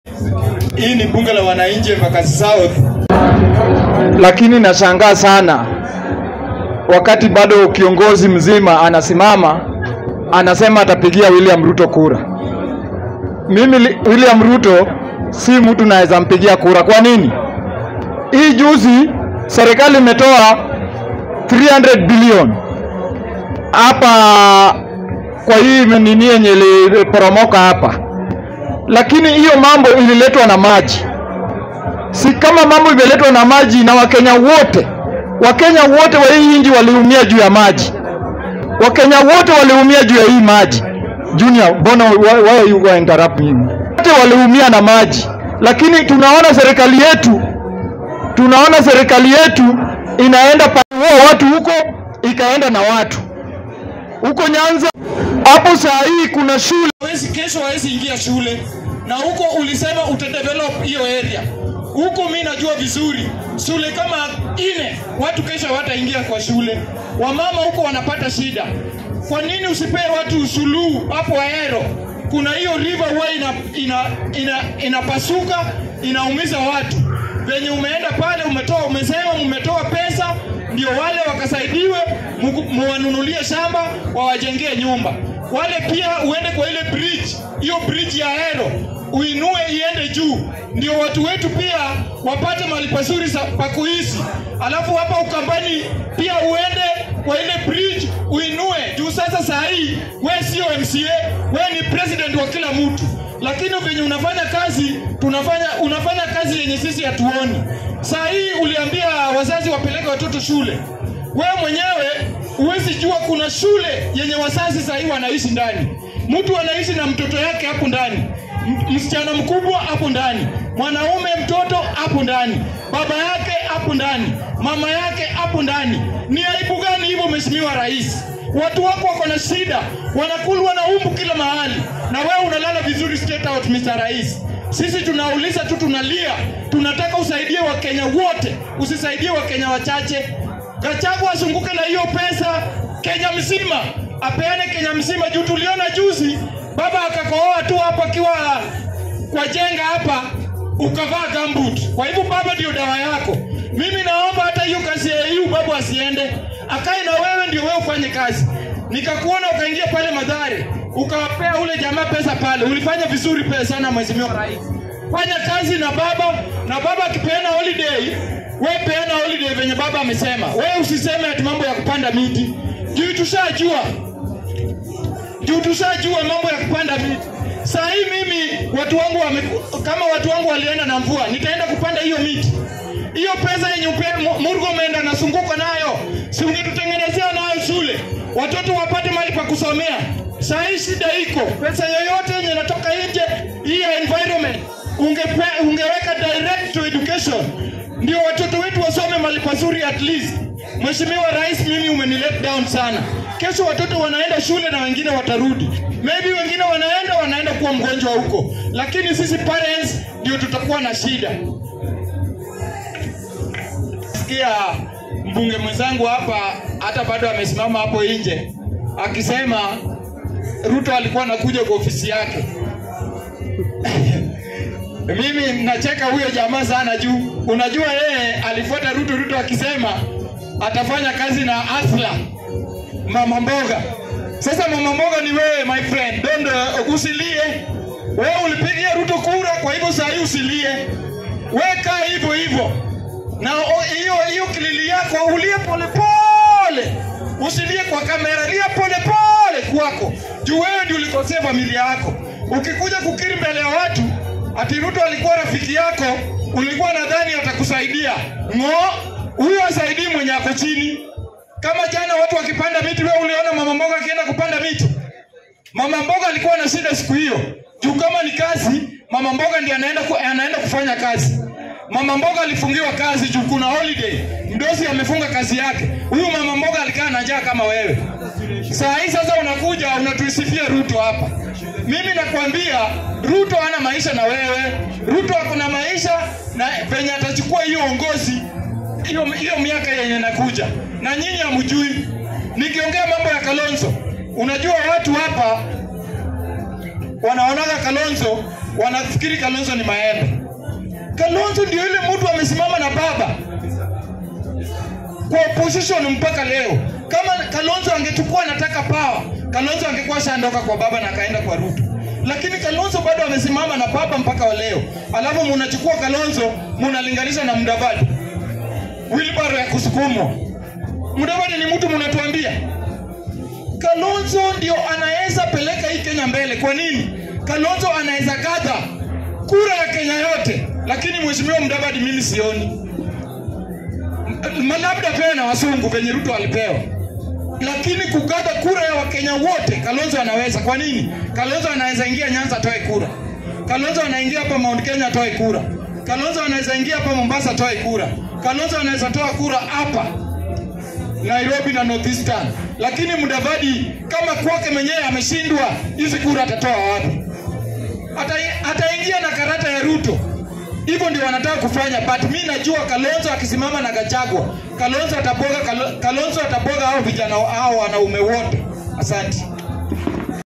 Hii ni bunge la wananchi Embakasi South, lakini nashangaa sana wakati bado kiongozi mzima anasimama anasema atapigia William Ruto kura. Mimi li- William Ruto si mtu naweza mpigia kura. Kwa nini? Hii juzi serikali imetoa 300 bilioni hapa kwa hii nini yenye iliporomoka hapa, lakini hiyo mambo ililetwa na maji si kama mambo imeletwa na maji na Wakenya wote, Wakenya wote wa hii nchi waliumia juu ya maji, Wakenya wote waliumia juu ya hii maji. Junior, mbona why, why you go interrupt me? Wote waliumia na maji, lakini tunaona serikali yetu, tunaona serikali yetu inaenda pa huo watu huko, ikaenda na watu huko Nyanza. Hapo saa hii kuna shule hawezi kesho hawezi ingia shule, na huko ulisema utadevelop hiyo area huko. Mi najua vizuri shule kama ine watu kesho hawataingia kwa shule, wamama huko wanapata shida. Kwa nini usipee watu suluhu hapo Ahero? Kuna hiyo river huwa ina, ina, ina, inapasuka inaumiza watu. Venye umeenda pale umetoa, umesema umetoa pesa ndio wale wakasaidiwe, mugu- muwanunulie shamba wawajengee nyumba. Wale pia uende kwa ile bridge, hiyo bridge ya Ahero uinue iende juu, ndio watu wetu pia wapate mahali pazuri sa- pa kuishi. Alafu hapa Ukambani pia uende kwa ile bridge uinue juu. Sasa saa hii we sio MCA, we ni president wa kila mtu, lakini venye unafanya kazi tunafanya unafanya kazi yenye sisi hatuoni. Saa hii uliambia wazazi wapeleke watoto shule, wewe mwenyewe huwezi jua kuna shule yenye wazazi saa hii wanaishi ndani, mtu anaishi na mtoto yake hapo ndani, M- msichana mkubwa hapo ndani, mwanaume mtoto hapo ndani, baba yake hapo ndani, mama yake hapo ndani. Ni aibu gani hivyo, Mheshimiwa Rais? Watu wako wako na shida, wanakulwa na umbu kila mahali, na wewe unalala vizuri state out, Mr. Rais. Sisi tunauliza tu, tunalia, tunataka usaidie Wakenya wote, usisaidie Wakenya wachache. Gachagua azunguke na hiyo pesa Kenya mzima, apeane Kenya mzima, juu tuliona juzi baba akakohoa tu hapa akiwa kwa jenga hapa ukavaa gambut. Kwa hivyo baba ndio dawa yako. Mimi naomba hata hiyo kazi ya hiyo baba asiende, akae na wewe, ndio wewe ufanye kazi. Nikakuona ukaingia pale Madhare ukawapea ule jamaa pesa pale, ulifanya vizuri pesa sana, Mheshimiwa Rais. Fanya kazi na baba, na baba akipeana holiday, we peana holiday venye baba amesema. We usiseme ati mambo ya kupanda miti, juu tushajua juu tushajua mambo ya kupanda miti. Saa hii mimi watu wangu wame, kama watu wangu walienda na mvua, nitaenda kupanda hiyo miti. Hiyo pesa yenye upe- Mu- Murgo umeenda nasunguka nayo, si ungetutengenezea nayo shule, watoto wapate mahali pa kusomea. Saa hii shida iko, pesa yoyote yenye inatoka nje hii ya environment ungepe, ungeweka direct to education, ndio watoto wetu wasome mahali pazuri at least. Mheshimiwa Rais, mimi umeni let down sana. Kesho watoto wanaenda shule na wengine watarudi, maybe wengine wanaenda wanaenda kuwa mgonjwa huko, lakini sisi parents ndio tutakuwa na shida. Sikia mbunge mwenzangu hapa, hata bado amesimama hapo nje akisema Ruto alikuwa anakuja kwa ofisi yake. Mimi nacheka huyo jamaa sana juu unajua yeye alifuata Ruto, Ruto akisema atafanya kazi na Asla mama mboga. Sasa mama mboga ni wewe my friend, don't uh, usilie. Wewe ulipigia Ruto kura, kwa hivyo saa hii usilie, weka hivyo hivyo na o- hiyo hiyo kilili yako ulie polepole, usilie kwa kamera, lia polepole kwako, juu wewe ndio ulikosea familia yako. Ukikuja kukiri mbele ya watu ati Ruto alikuwa rafiki yako, ulikuwa nadhani atakusaidia. Ng'o, huyo asaidii mwenye ako chini. Kama jana watu wakipanda miti, wewe uliona mama mboga akienda kupanda miti? Mama mboga alikuwa na shida siku hiyo, juu kama ni kazi, mama mboga ndiye anaenda, ku, anaenda kufanya kazi. Mama mboga alifungiwa kazi juu kuna holiday, mdosi amefunga kazi yake. Huyu mama mboga alikaa na njaa kama wewe. Saa hii sasa unakuja unatuisifia Ruto hapa. Mimi nakwambia Ruto hana maisha na wewe. Ruto ako na maisha na venye atachukua hiyo uongozi hiyo hiyo miaka yenye nakuja, na nyinyi hamjui. Nikiongea mambo ya Kalonzo, unajua watu hapa wanaonaga Kalonzo wanafikiri Kalonzo ni maembe. Kalonzo ndio yule mtu amesimama na baba kwa opposition mpaka leo. Kama Kalonzo angechukua anataka power, Kalonzo angekuwa shandoka kwa baba na akaenda kwa Ruto, lakini Kalonzo bado amesimama na baba mpaka wa leo. Alafu munachukua Kalonzo munalinganisha na Mudavadi, wilbaro ya kusukumwa. Mudavadi ni mtu munatuambia Kalonzo ndio anaweza peleka hii Kenya mbele. Kwa nini? Kalonzo anaweza gadha kura ya Kenya yote, lakini mheshimiwa Mudavadi mimi sioni M- labda pewe na wasungu venye Ruto alipewa, lakini kugada kura ya Wakenya wote Kalonzo anaweza. Kwa nini? Kalonzo anaweza ingia Nyanza atoe kura, Kalonzo anaingia hapa Mount Kenya atoe kura, Kalonzo anaweza ingia hapa Mombasa atoe kura, Kalonzo anaweza toa kura hapa Nairobi na Northeastern, lakini Mudavadi kama kwake mwenyewe ameshindwa, hizi kura atatoa wapi? Ata- Ataingia na karata ya Ruto. Hivyo ndio wanataka kufanya, but mi najua Kalonzo akisimama na Gachagua, Kalonzo ataboga, Kalo- Kalonzo ataboga hao vijana hao wanaume wote. Asante.